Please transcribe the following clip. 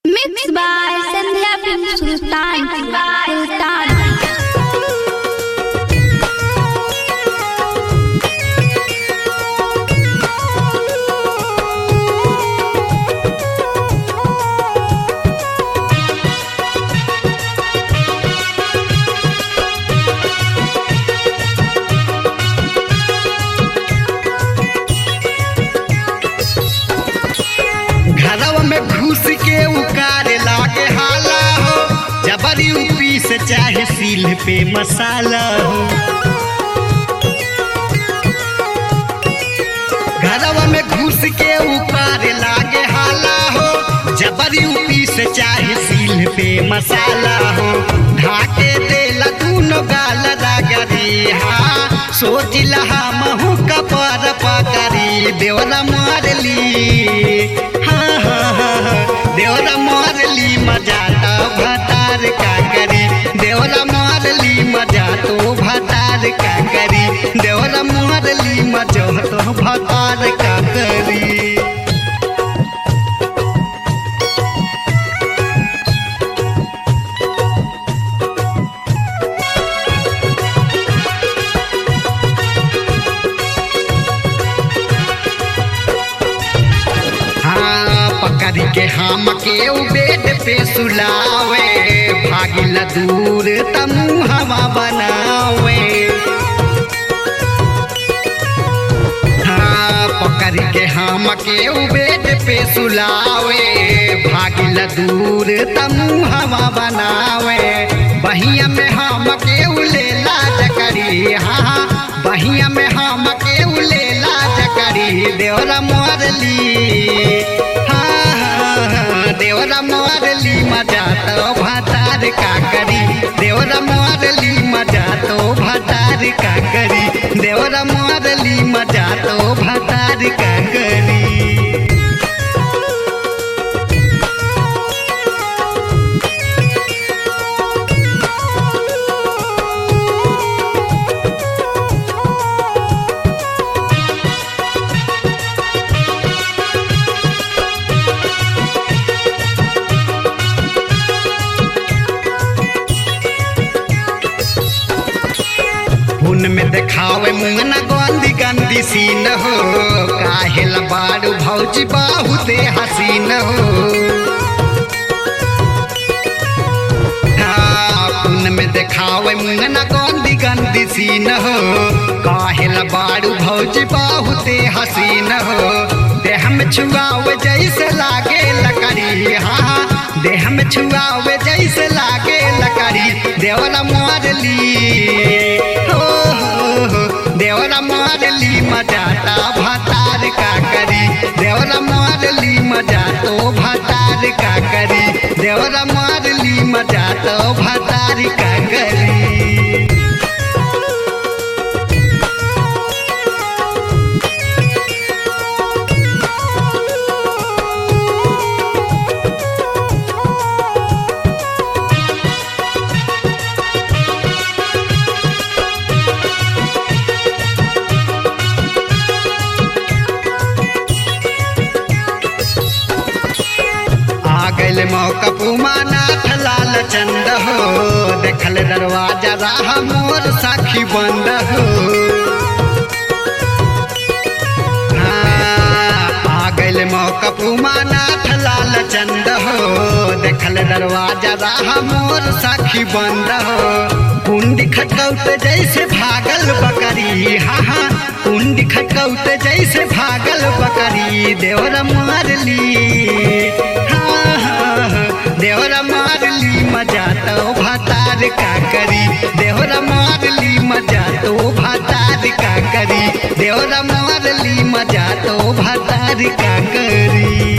Mixed by Sandhya Film Sultan. Sultan. घरवा में घुस के उकारे लागे हाला हो जबरी उपी से चाहे सील पे मसाला हो घरवा में घुस के उकारे लागे हाला हो जबरी उपी से चाहे सील पे मसाला हो ढाके देला दूनो गाल रागरी हाँ सोच लहा महू कपर पकड़ी देवरा मारली हाँ हाँ हाँ हाँ देवरा मारली मजा तो भतार का करी देवरा मारली मजा तो भतार का करी देवरा मारली मजा तो भतार का करी हाँ पकड़ के हम के उ बेड पे सुलावे भागिल दूर तमु हवा बनावे हाँ पकड़ के हम के उ बेड पे सुलावे भागिल दूर तमु हवा बनावे बहिया में हम के उ लेला जकरी हाँ बहिया में हम के उ लेला जकरी देवरा मारली हाँ हाँ, हाँ, देवरा मारली मजा तो भतार का करी देवरा मारली मजा तो भतार का करी देवरा मारली मजा तो भतार का करी हुन में देखावे मुंगना गंदी गंदी सीन हो काहेल बाड़ू भौजी बाहुते हसीन हो हाँ, हुन में देखावे मुंगना गंदी गंदी सीन हो काहेल बाड़ू भौजी बाहुते हसीन हो देह में छुआवे जैसे लागे लकड़ी हाँ देह में छुआवे जैसे लागे लकड़ी देवला मारली हो हो हो देवला मारली मजा ता भतार का करी देवला मारली मजा तो भतार का करी देवला मारली मजा तो भतार का करी आ गइल मौका पुमानाथ लाल चंद हो देखल दरवाजा राह मोर साखी बंद हो हाँ, आ गइल मौका पुमानाथ लाल चंद हो देखल दरवाजा राह मोर साखी बंद हो कुंडी खटकौत जैसे भागल बकरी हाँ हाँ कुंडी खटकौत जैसे भागल बकरी देवर मारली हाँ हाँ हाँ, देवरा मारली मजा तो भतार का करी देवरा मारली मजा तो भतार का करी देवरा मारली मजा तो भतार का करी